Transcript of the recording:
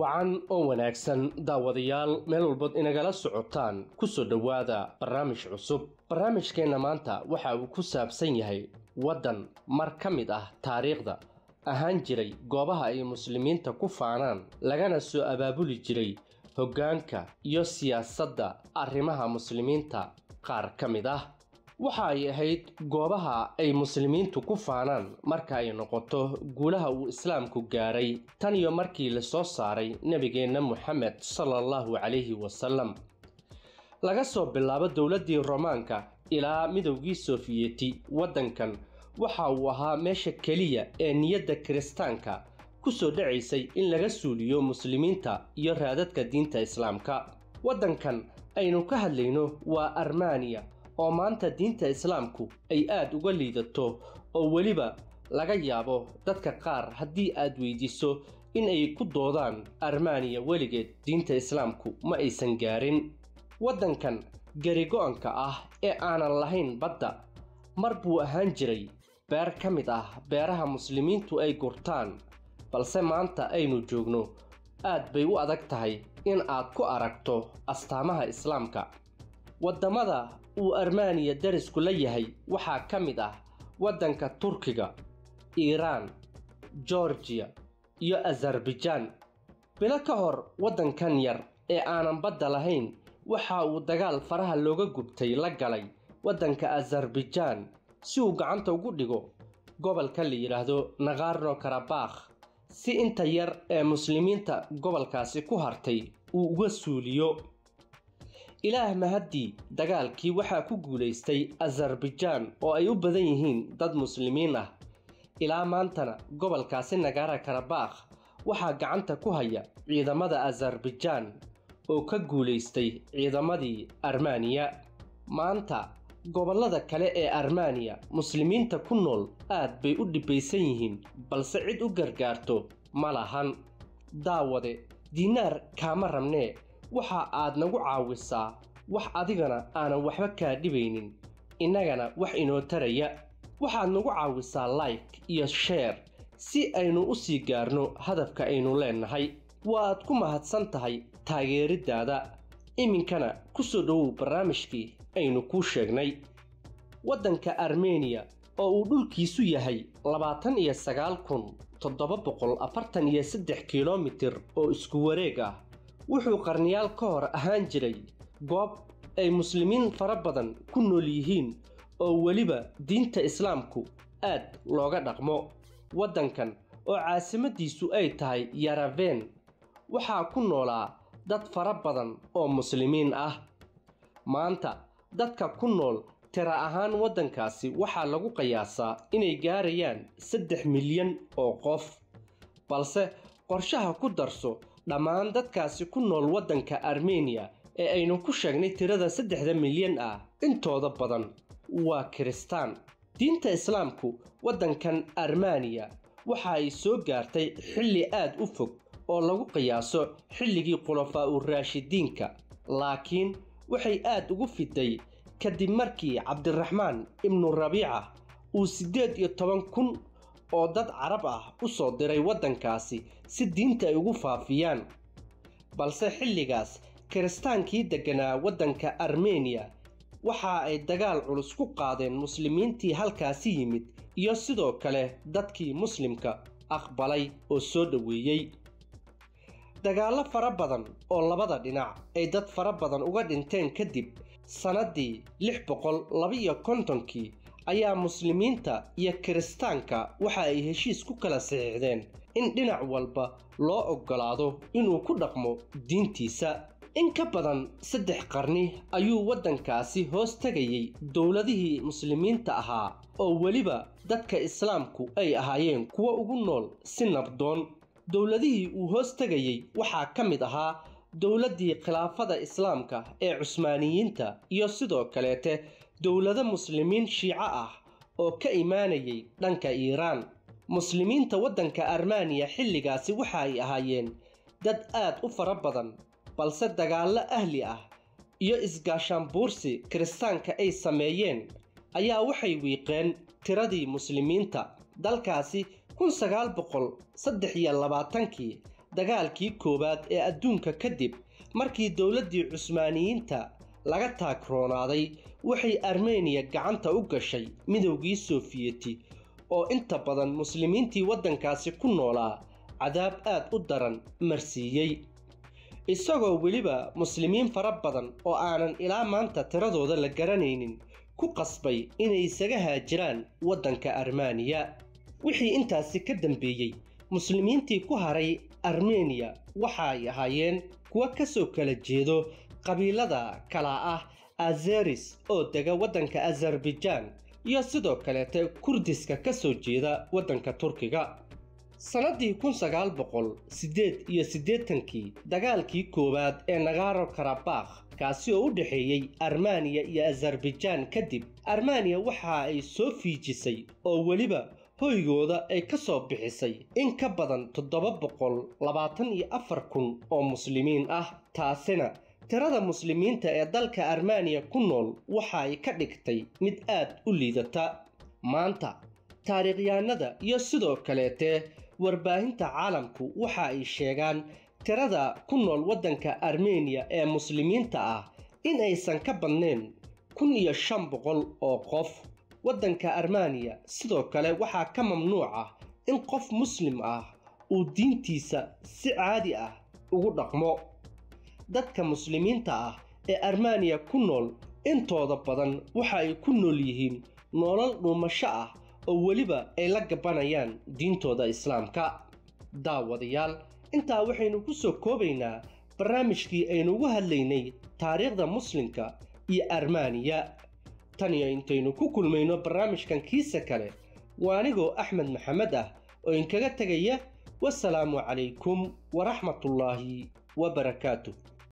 wacan oo wanaagsan daawadayaal meel walbood inagala socotaan ku soo dhowaada barnaamij cusub barnaamijkeenna maanta waxa uu ku saabsan yahay waddan mar ka mid ah taariikhda ahaan jiray goobaha ay muslimiinta ku faanaan lagana soo abaabuli jiray hoggaanka iyo siyaasadda arrimaha muslimiinta qaar ka mid ah waxa ay ahayd goobaha ay muslimiintu ku faanaan marka ay noqoto guulaha uu islaamku gaaray tan iyo markii la soo saaray nebigeenna moxamed sala allahu calayhi wasalam laga soo bilaabo dowladdii romaanka ilaa midowgii sofiyeeti waddankan waxa uu ahaa meesha keliya ee niyadda kiristaanka ku soo dhacaysay in laga suuliyo muslimiinta iyo raadadka diinta islaamka waddankan aynu ka hadlayno waa armaniya oo maanta diinta islaamku ay aad uga liidato oo weliba laga yaabo dadka qaar haddii aad weydiiso in ay ku doodaan armaniya weligeed diinta islaamku ma aysan gaarin waddankan garigo-anka ah ee aanan lahayn badda mar buu ahaan jiray beer ka mid ah beeraha muslimiintu ay gurtaan balse maanta aynu joogno aad bay u adag tahay in aad ku aragto astaamaha islaamka waddamada uu armaniya darisku la yahay waxaa ka mid ah waddanka turkiga iiraan georgiya iyo azarbajaan bilo ka hor waddankan yar ee aanan badda lahayn waxa uu dagaal faraha looga gubtay la galay waddanka azarbajaan si uu gacanta ugu dhigo gobolka la yidhaahdo nakarno karabakh si inta yar ee muslimiinta gobolkaasi ku hartay uu uga suuliyo ilaah mahaddii dagaalkii waxaa ku guulaystay azarbajaan oo ay u badan yihiin dad muslimiin ah ilaa maantana gobolkaasi nagara karabakh waxaa gacanta ku haya ciidamada azarbajaan oo ka guulaystay ciidamadii armaniya maanta gobollada kale ee armaniya muslimiinta ku nool aad bay u dhibbaysan yihiin balse cid u gargaarto ma lahan daawade diinaar kaama rabnee waxa aad nagu caawisaa wax adigana aanan waxba kaa dhibaynin innagana wax inoo taraya waxaad nagu caawisaa like iyo sheer si aynu u sii gaarno hadafka aynu leennahay waaad ku mahadsan tahay taageeriddaada iminkana ku soo dhowow barnaamijkii aynu kuu sheegnay waddanka armeniya oo uu dhulkiisu yahay labaatan iyo sagaal kun toddoba boqol afartan iyo saddex kilomitir oo isku wareeg ah wuxuu qarniyaal ka hor ahaan jiray goob ay muslimiin fara badan ku nool yihiin oo weliba diinta islaamku aad looga dhaqmo waddankan oo caasimaddiisu ay tahay yaraveen waxaa ku noolaa dad fara badan oo muslimiin ah maanta dadka ku nool tira ahaan waddankaasi waxaa lagu qiyaasaa inay gaarayaan saddex milyan oo qof balse qorshaha ku darso dhammaan dadkaasi ku nool waddanka armeniya ee aynu ku sheegnay tirada saddexda milyan ah intooda badan waa kiristaan diinta islaamku waddankan armaniya waxa ay soo gaartay xilli aad u fog oo lagu qiyaaso xilligii khulafaa u raashidiinka laakiin waxay aad ugu fiday kadib markii cabdiraxmaan ibnu rabiica uu siddeed iyo toban kun oo dad carab ah u soo diray waddankaasi si diinta ay ugu faafiyaan balse xilligaas kiristaankii degganaa waddanka armeniya waxa ay dagaal culus ku qaadeen muslimiintii halkaasi yimid iyo sidoo kale dadkii muslimka aqbalay oo soo dhoweeyey dagaallo fara badan oo labada dhinac ay dad fara badan uga dhinteen kadib sannaddii lix boqol laba-iyo kontonkii ayaa muslimiinta iyo kiristaanka waxa ay heshiis ku kala saxiixdeen in dhinac walba loo oggolaado inuu ku dhaqmo diintiisa in ka badan saddex qarni ayuu waddankaasi hoos tegayey dowladihii muslimiinta ahaa oo weliba dadka islaamku ay ahaayeen kuwo ugu nool si nabdoon dowladihii uu hoos tegayey waxaa ka mid ahaa dowladdii khilaafada islaamka ee cusmaaniyiinta iyo sidoo kaleete dowlado muslimiin shiico ah oo ka imaanayay dhanka iiraan muslimiinta waddanka armaniya xilligaasi waxa ay ahaayeen dad aad u fara badan balse dagaallo ahli ah iyo isgaashaanbuursi kiristaanka ay sameeyeen ayaa waxay wiiqeen tiradii muslimiinta dalkaasi kun sagaal boqol saddex iyo labaatankii dagaalkii koowaad ee adduunka kadib markii dowladdii cusmaaniyiinta laga taagroonaaday waxay armeniya gacanta u gashay midowgii soofiyeti oo inta badan muslimiintii waddankaasi ku noolaa cadaab aad u daran marsiiyey isagoo weliba muslimiin fara badan oo aanan ilaa maanta tiradooda la garanaynin ku qasbay inay isaga haajiraan waddanka armeniya wixii intaasi ka dambeeyey muslimiintii ku haray armeniya waxa ay ahaayeen kuwa ka soo kala jeedo qabiilada kala ah azeris oo dega waddanka azarbajaan iyo sidoo kaleete kurdiska ka soo jeeda waddanka turkiga sannaddii kun sagaal boqol siddeed iyo siddeetankii dagaalkii koowaad ee nagaro karabakh kaasi oo u dhexeeyey armeniya iyo azarbajaan kadib armeniya waxa ay soo fiijisay oo weliba hoygooda ay ka soo bixisay in ka badan toddoba boqol labaatan iyo afar kun oo muslimiin ah taasina tirada muslimiinta ee dalka armeniya ku nool waxa ay ka dhigtay mid aad u liidata maanta taariikhyahanada iyo sidoo kaleete warbaahinta caalamku waxa ay sheegaan tirada ku nool waddanka armeniya ee muslimiinta ah in aysan ka badnayn kun iyo shan boqol oo qof waddanka armeniya sidoo kale waxaa ka mamnuuc ah in qof muslim ah uu diintiisa si caadi ah ugu dhaqmo dadka muslimiinta ah ee armeniya ku nool intooda badan waxa ay ku nool yihiin nolol dhuumasho ah oo weliba ay la gabanayaan diintooda islaamka daawadayaal intaa waxaynu ku soo koobaynaa barnaamijkii aynu ugu hadlaynay taariikhda muslimka iyo armeniya tan iyo intaynu ku kulmayno barnaamijkan kiisa kale waa anigoo axmed maxamed ah oo inkaga tegaya wasalaamu calaykum waraxmatullaahi wabarakaatuh